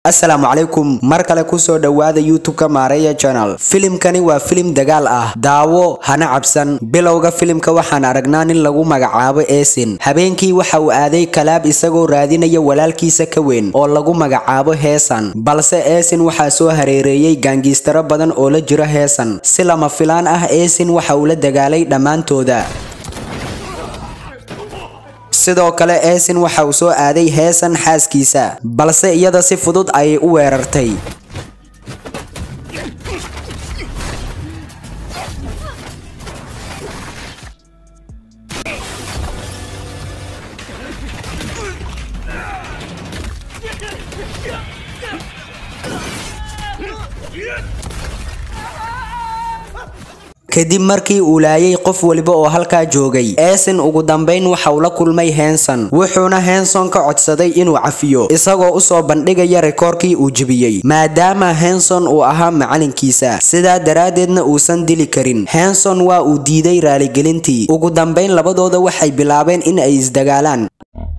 asalaamu calaykum mar kale kusoo dhowaada youtube-ka maareeya channel filimkani waa filim dagaal ah daawo hana cabsan bilowga filimka waxaan aragnaa nin lagu magacaabo eesin habeenkii waxa uu aaday kalaab isagoo raadinaya walaalkiisa ka weyn oo lagu magacaabo heesan balse eesin waxaa soo hareereeyey gaangiistaro badan oo la jira heesan si lama filaan ah eesin waxa uu la dagaalay dhammaantooda sidoo kale eesin waxa uu soo aaday heesan xaaskiisa balse iyada si fudud ayay u weerartay kadib markii uu laayay qof waliba oo halkaa joogay eesin ugu dambayn waxa uu la kulmay henson wuxuuna henson ka codsaday inuu cafiyo isagoo usoo bandhigaya rikoorkii uu jebiyey maadaama henson uu ahaa macalinkiisa sidaa daraaddeedna uusan dili karin henson waa uu diiday raaligelintii ugu dambayn labadooda waxay bilaabeen in ay isdagaalaan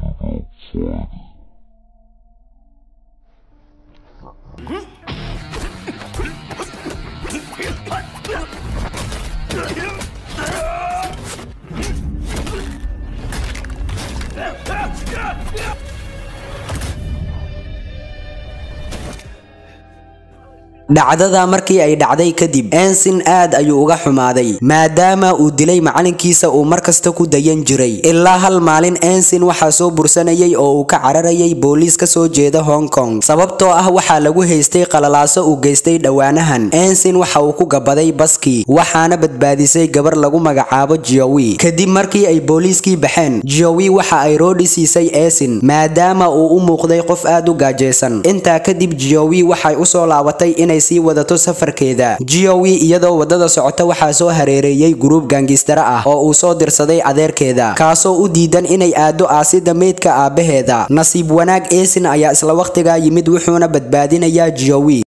dhacdada markii ay dhacday kadib ensin aad ayuu uga xumaaday maadaama uu dilay macalinkiisa uu markasta ku dayan jiray ilaa hal maalin ensin waxaa soo bursanayay oo uu ka cararayay booliis ka soo jeeda hong kong sababtoo ah waxaa lagu haystay qalalaaso uu geystay dhowaanahan ensin waxa uu ku gabaday baskii waxaana badbaadisay gabar lagu magacaabo jiowi kadib markii ay booliiskii baxeen jiowi waxa ay roodhi siisay eesin maadaama uu u muuqday qof aad u gaajaysan intaa kadib jiowi waxay usoo laabatay inay sii wadato safarkeeda jiowi iyadoo wadada socota waxaa soo hareereeyey guruub gaangistaro ah oo uu soo dirsaday adeerkeeda kaasoo u diidan inay aado aasida meydka aabaheeda nasiib wanaag eesin ayaa isla waqtigaa yimid wuxuuna badbaadinayaa jiowi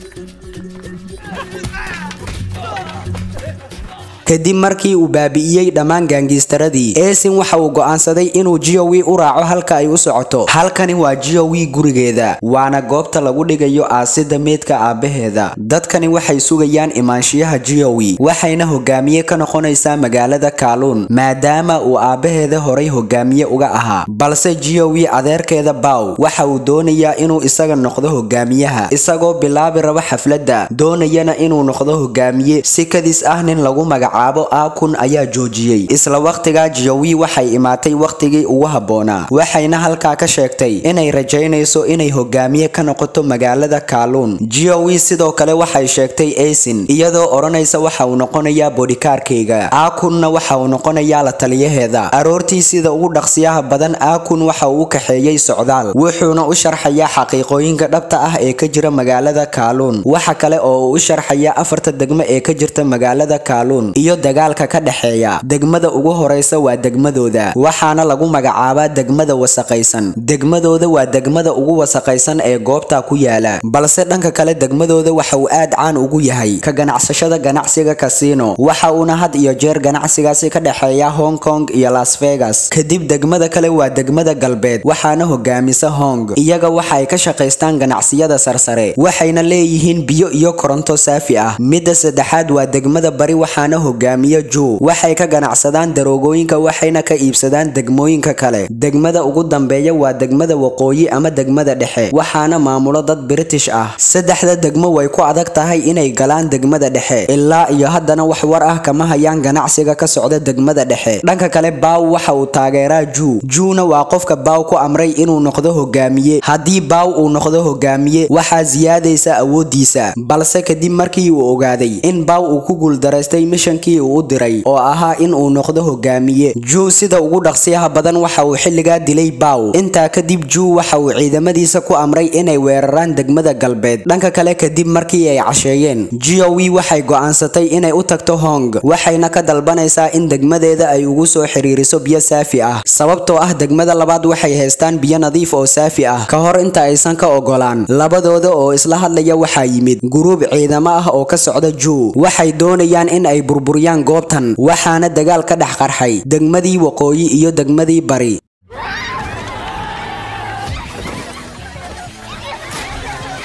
kadib markii uu baabi'iyey dhammaan gaangiistaradii eesin waxa uu go'aansaday inuu jiowi u raaco halka ay u socoto halkani waa jiowi gurigeeda waana goobta lagu dhigayo aasida meydka aabaheeda dadkani waxay sugayaan imaanshiyaha jiowi waxayna hogaamiye ka noqonaysaa magaalada kaaluun maadaama uu aabaheeda horay hogaamiye uga ahaa balse jiowi adeerkeeda baw waxa uu doonayaa inuu isaga noqdo hogaamiyaha isagoo bilaabi raba xafladda doonayana inuu noqdo hogaamiye si kadis ah nin lagu magac caabo aakun ayaa joojiyey isla waqtigaa jiowi waxay imaatay waqtigii ugu habboonaa waxayna halkaa ka sheegtay inay rajaynayso inay hogaamiye ka noqoto magaalada kaaluun jiowi sidoo kale waxay sheegtay eesin iyadoo odhanaysa waxa uu noqonayaa bodhikaarkayga aakunna waxa uu noqonayaa la taliyaheeda aroortii sida ugu dhaqsiyaha badan aakun waxa uu u kaxeeyey socdaal wuxuuna u sharxayaa xaqiiqooyinka dhabta ah ee ka jira magaalada kaaluun waxa kale oo uu u sharxayaa afarta degmo ee ka jirta magaalada kaaluun iyo dagaalka ka dhexeeya degmada ugu horeysa waa degmadooda waxaana lagu magacaabaa degmada wasaqaysan degmadooda waa degmada ugu wasaqaysan ee goobta ku yaala balse dhanka kale degmadooda waxa uu aad caan ugu yahay ka ganacsashada ganacsiga kasino waxa uuna had iyo jeer ganacsigaasi ka dhexeeya hong kong iyo las vegas kadib degmada kale waa degmada galbeed waxaana hogaamisa hong iyaga waxay ka shaqaystaan ganacsiyada sarsare waxayna leeyihiin biyo iyo koronto saafi ah midda saddexaad waa degmada bari waxaana hogaamiye ju waxay ka ganacsadaan daroogooyinka waxayna ka iibsadaan degmooyinka kale degmada ugu dambeeya waa degmada waqooyi ama degmada dhexe waxaana maamulo dad british ah saddexda degmo way ku adag tahay inay galaan degmada dhexe ilaa iyo haddana wax war ah kama hayaan ganacsiga ka socda degmada dhexe dhanka kale baaw waxa uu taageeraa ju juuna waa qofka baaw ku amray inuu noqdo hogaamiye haddii baaw uu noqdo hogaamiye waxaa siyaadaysa awoodiisa balse kadib markii uu ogaaday in baaw uu ku guuldaraystay mishankii uu u diray oo ahaa in uu noqdo hogaamiye juu sida ugu dhaqsiyaha badan waxa uu xilligaa dilay baaw intaa kadib juu waxa uu ciidamadiisa ku amray inay weeraraan degmada galbeed dhanka kale kadib markii ay casheeyeen jiowi waxay go'aansatay inay u tagto hong waxayna ka dalbanaysaa in degmadeeda ay ugu soo xiriiriso biyo saafi ah sababtoo ah degmada labaad waxay haystaan biyo nadiif oo saafi ah ka hor inta aysan ka ogolaan labadooda oo isla hadlaya waxaa yimid guruub ciidamo ah oo ka socda juu waxay doonayaan in ay burburiyaan goobtan waxaana dagaal ka dhex qarxay degmadii waqooyi iyo degmadii bari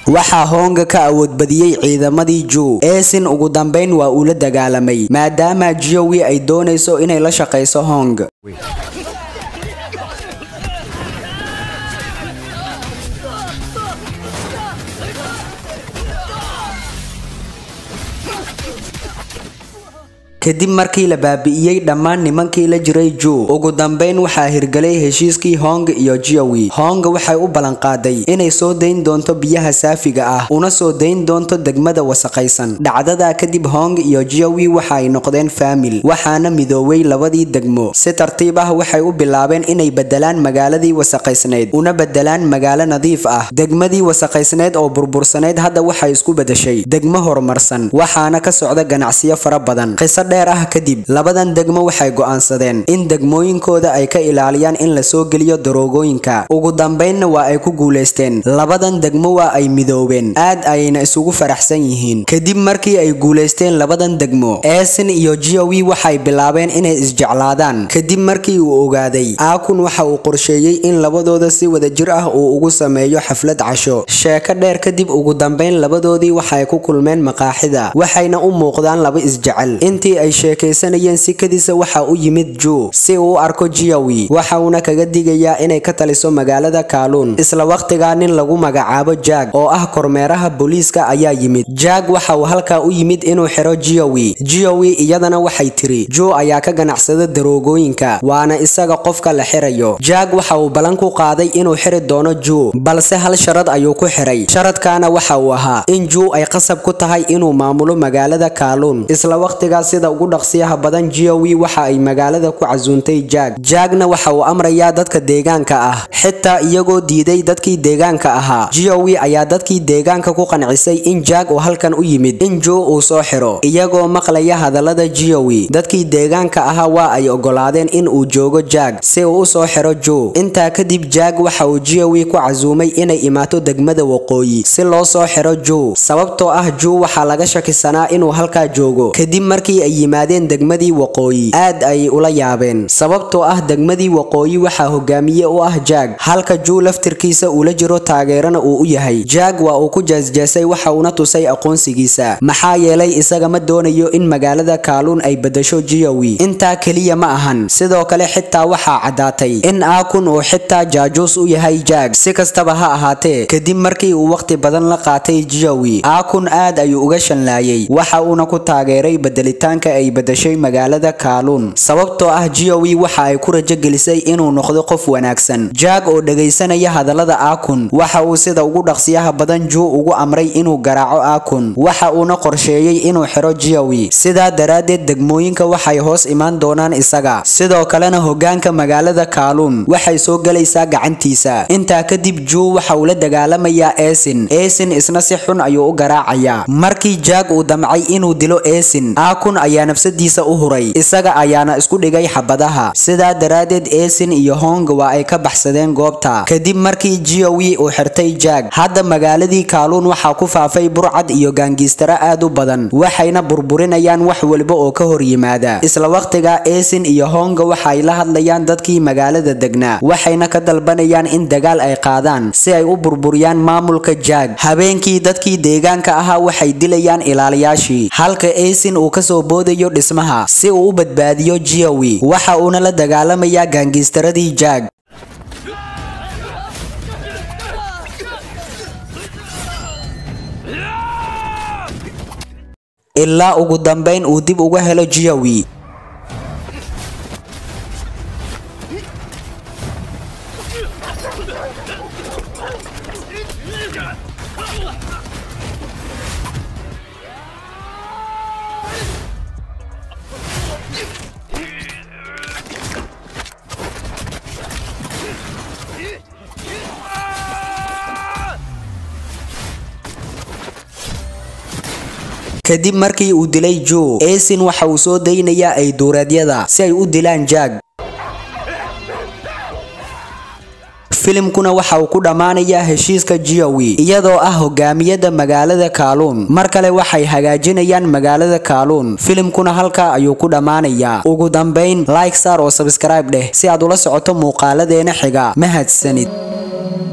waxaa honga ka awood badiyey ciidamadii ju eesin ugu dambayn waa uu la dagaalamay maadaama jiyowi ay doonayso inay la shaqayso hong kadib markii la baabi'iyey dhammaan nimankii la jiray ju ugu dambayn waxaa hirgelay heshiiskii hong iyo jiyowi hong waxay u ballanqaaday inay soo dayn doonto biyaha saafiga ah una soo dayn doonto degmada wasaqaysan dhacdadaa kadib hong iyo jiyowi waxa ay noqdeen faamil waxaana midooway labadii degmo si tartiib ah waxay u bilaabeen inay bedelaan magaaladii wasaqaysnayd una bedelaan magaalo nadiif ah degmadii wasaqaysnayd oo burbursanayd hadda waxay isku bedeshay degmo horumarsan waxaana ka socda ganacsiyo fara badan dheer ah kadib labadan degmo waxay go'aansadeen in degmooyinkooda ay ka ilaaliyaan in la soo geliyo daroogooyinka ugu dambaynna waa ay ku guulaysteen labadan degmo waa ay midoobeen aad ayayna isugu faraxsan yihiin kadib markii ay guulaysteen labadan degmo eesin iyo jiyowi waxay bilaabeen inay isjeclaadaan kadib markii uu ogaaday aakun waxa uu qorsheeyey in labadooda si wadajir ah uu ugu sameeyo xaflad casho sheeko dheer kadib ugu dambayn labadoodii waxay ku kulmeen maqaaxida waxayna u muuqdaan laba isjecel intii ay sheekaysanayeen sikadiisa waxa u yimid ju si uu u arko jiyowi waxa uuna kaga digayaa inay ka taliso magaalada kaaluun isla wakhtigaa nin lagu magacaabo jaag oo ah kormeeraha booliiska ayaa yimid jaag waxa uu halkaa u yimid inuu xiro jiyowi jiyowi iyadana waxay tiri ju ayaa ka ganacsada daroogooyinka waana isaga qofka la xirayo jaag waxa uu ballan ku qaaday inuu xiri doono ju balse hal sharad ayuu ku xiray sharadkaana waxa uu ahaa in ju ay qasab ku tahay inuu maamulo magaalada kaaluun isla wakhtigaas sida ugu dhaqsiyaha badan jiyowi waxa ay magaalada ku casuuntay jaag jaagna waxa uu amrayaa dadka deegaanka ah xitaa iyagoo diiday dadkii deegaanka ahaa jiyowi ayaa dadkii deegaanka ku qancisay in jaag uu halkan u yimid in ju uu soo xiro iyagoo maqlaya hadallada jiyowi dadkii deegaanka ahaa waa ay ogolaadeen in uu joogo jaag si uu u soo xiro ju intaa kadib jaag waxa uu jiyowi ku casuumay inay imaato degmada waqooyi si loo soo xiro ju sababtoo ah ju waxaa laga shakisanaa inuu halkaa joogo kadib markii ay yimaadeen degmadii waqooyi aad ayay ula yaabeen sababtoo ah degmadii waqooyi waxaa hogaamiye u ah jaag halka juu laftirkiisa ula jiro taageerana uu u yahay jaag waa uu ku jeesjeesay waxa uuna tusay aqoonsigiisa maxaa yeelay isaga ma doonayo in magaalada kaaluun ay bedesho jiyowi intaa keliya ma ahan sidoo kale xitaa waxaa caddaatay in aakun uu xitaa jaajuus u yahay jaag si kastaba ha ahaatee kadib markii uu waqti badan la qaatay jiyowi aakun aad ayuu uga shanlaayay waxa uuna ku taageeray bedelitaanka ay bedeshay magaalada kaaluun sababtoo ah jiyowi waxa ay ku rajo gelisay inuu noqdo qof wanaagsan jaag oo dhegaysanaya hadallada aakun waxa uu sida ugu dhaqsiyaha badan juu ugu amray inuu garaaco aakun waxa uuna qorsheeyey inuu xiro jiyowi sidaa daraaddeed degmooyinka waxay hoos imaan doonaan isaga sidoo kalena hogaanka magaalada kaaluun waxay soo gelaysaa gacantiisa intaa kadib juu waxa uu la dagaalamayaa eesin eesin isna si xun ayuu u garaacayaa markii jaag uu damcay inuu dilo eesin aakun ayaa nafsadiisa u huray isaga ayaana isku dhigay xabadaha sidaa daraaddeed eesin iyo hong waa ay ka baxsadeen goobta kadib markii jiyowi uu xirtay jaag hadda magaaladii kaaluun waxaa ku faafay burcad iyo gaangiistaro aad u badan waxayna burburinayaan wax walba oo ka hor yimaada isla wakhtiga eesin iyo honga waxay la hadlayaan dadkii magaalada degnaa waxayna ka dalbanayaan in dagaal ay qaadaan si ay u burburiyaan maamulka jaag habeenkii dadkii deegaanka ahaa waxay dilayaan ilaaliyaashii halka eesin uu kasoo boodayo dhismaha si uu u badbaadiyo jiyowi waxa uuna la dagaalamayaa gaangiistaradii jaag ilaa ugu dambayn uu dib uga helo jiyowi kadib markii uu dilay joe eesin waxa uu soo daynayaa ay duureedyada si ay u dilaan jaag filimkuna waxa uu ku dhammaanayaa heshiiska jiyowi iyadoo ah hogaamiyada magaalada kaaluun mar kale waxay hagaajinayaan magaalada kaaluun filimkuna halkaa ayuu ku dhammaanayaa ugu dambayn like saar oo sabscribe dheh si aad ula socoto muuqaaladeena xiga mahadsanid